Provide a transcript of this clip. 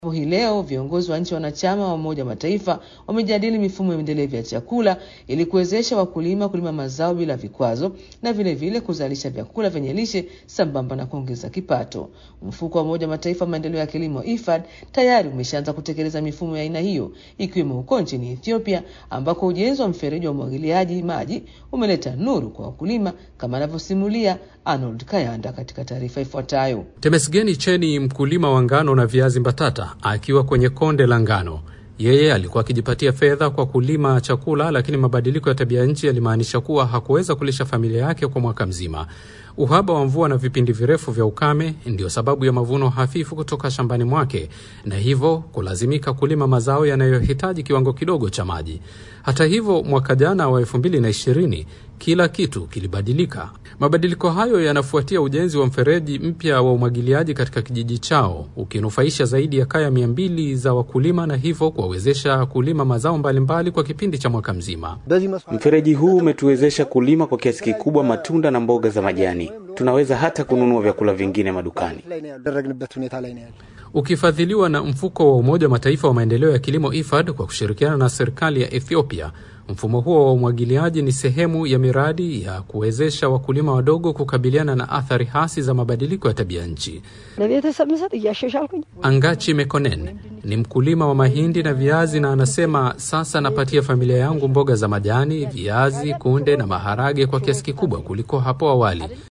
Hii leo viongozi wa nchi wanachama wa Umoja wa Mataifa wamejadili mifumo endelevu ya chakula ili kuwezesha wakulima kulima mazao bila vikwazo na vilevile vile kuzalisha vyakula vyenye lishe sambamba na kuongeza kipato. Mfuko wa Umoja wa Mataifa wa maendeleo ya kilimo IFAD tayari umeshaanza kutekeleza mifumo ya aina hiyo ikiwemo huko nchini Ethiopia ambako ujenzi wa mfereji wa umwagiliaji maji umeleta nuru kwa wakulima kama anavyosimulia Arnold Kayanda katika taarifa ifuatayo. Temesgeni Cheni, mkulima wa ngano na viazi mbatata, akiwa kwenye konde la ngano. Yeye alikuwa akijipatia fedha kwa kulima chakula, lakini mabadiliko ya tabia nchi yalimaanisha kuwa hakuweza kulisha familia yake kwa mwaka mzima. Uhaba wa mvua na vipindi virefu vya ukame ndiyo sababu ya mavuno hafifu kutoka shambani mwake, na hivyo kulazimika kulima mazao yanayohitaji kiwango kidogo cha maji. Hata hivyo, mwaka jana wa elfu mbili na ishirini kila kitu kilibadilika. Mabadiliko hayo yanafuatia ujenzi wa mfereji mpya wa umwagiliaji katika kijiji chao, ukinufaisha zaidi ya kaya mia mbili za wakulima na hivyo kuwawezesha kulima mazao mbalimbali mbali kwa kipindi cha mwaka mzima. Mfereji huu umetuwezesha kulima kwa kiasi kikubwa matunda na mboga za majani. Tunaweza hata kununua vyakula vingine madukani. Ukifadhiliwa na mfuko wa Umoja wa Mataifa wa maendeleo ya kilimo IFAD kwa kushirikiana na serikali ya Ethiopia, mfumo huo wa umwagiliaji ni sehemu ya miradi ya kuwezesha wakulima wadogo kukabiliana na athari hasi za mabadiliko ya tabia nchi. Angachi Mekonen ni mkulima wa mahindi na viazi, na anasema sasa napatia familia yangu mboga za majani, viazi, kunde na maharage kwa kiasi kikubwa kuliko hapo awali.